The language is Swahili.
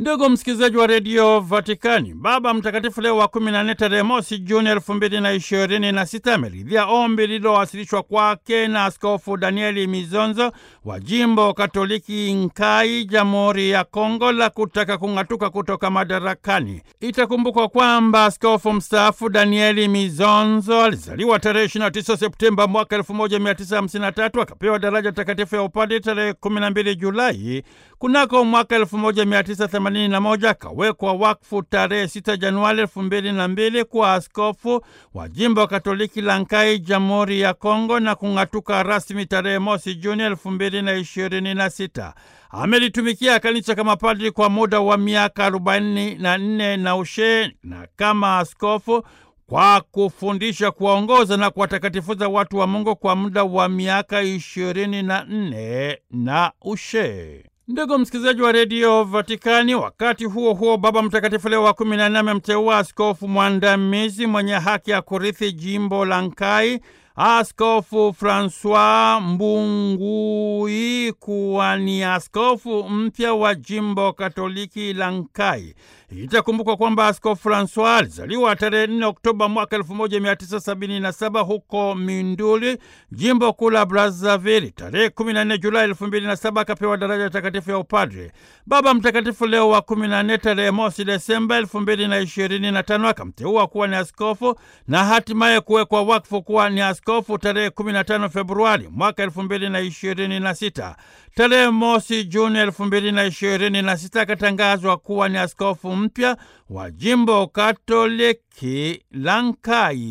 Ndugu msikilizaji wa redio Vatikani, Baba Mtakatifu Leo wa kumi na nne tarehe mosi Juni elfu mbili na ishirini na sita ameridhia ombi lililowasilishwa kwake na Askofu Danieli Mizonzo wa jimbo Katoliki Nkai, Jamhuri ya Kongo, la kutaka kung'atuka kutoka madarakani. Itakumbukwa kwamba askofu mstaafu Danieli Mizonzo alizaliwa tarehe 29 Septemba mwaka 1953 akapewa daraja takatifu ya upadre tarehe 12 Julai kunako mwaka 1981 akawekwa wakfu tarehe 6 Januari 2002 kwa askofu wa jimbo Katoliki la Nkai, Jamhuri ya Kongo, na kung'atuka rasmi tarehe mosi Juni 2026. Amelitumikia kanisa kama padri kwa muda wa miaka 44 na ushe na kama askofu kwa kufundisha, kuwaongoza na kuwatakatifuza watu wa Mungu kwa muda wa miaka ishirini na nne na ushe. Ndugu msikilizaji wa redio Vatikani, wakati huo huo, Baba Mtakatifu Leo wa kumi na nne amemteua askofu mwandamizi mwenye haki ya kurithi jimbo la Nkai, Askofu Francois Mbungui kuwa ni askofu mpya wa jimbo Katoliki la Nkai. Itakumbukwa kwamba Askofu Francois alizaliwa tarehe 4 Oktoba mwaka 1977 huko Minduli, jimbo kuu la Brazzaville. Tarehe 14 Julai 2007 akapewa daraja takatifu ya upadre. Baba Mtakatifu Leo wa 14 tarehe mosi Desemba 2025 akamteua kuwa ni askofu na hatimaye kuwekwa wakfu kuwa ni askofu tarehe 15 Februari mwaka 2026. Tarehe mosi Juni 2026 akatangazwa kuwa ni askofu mpya wa jimbo Katoliki la Nkai.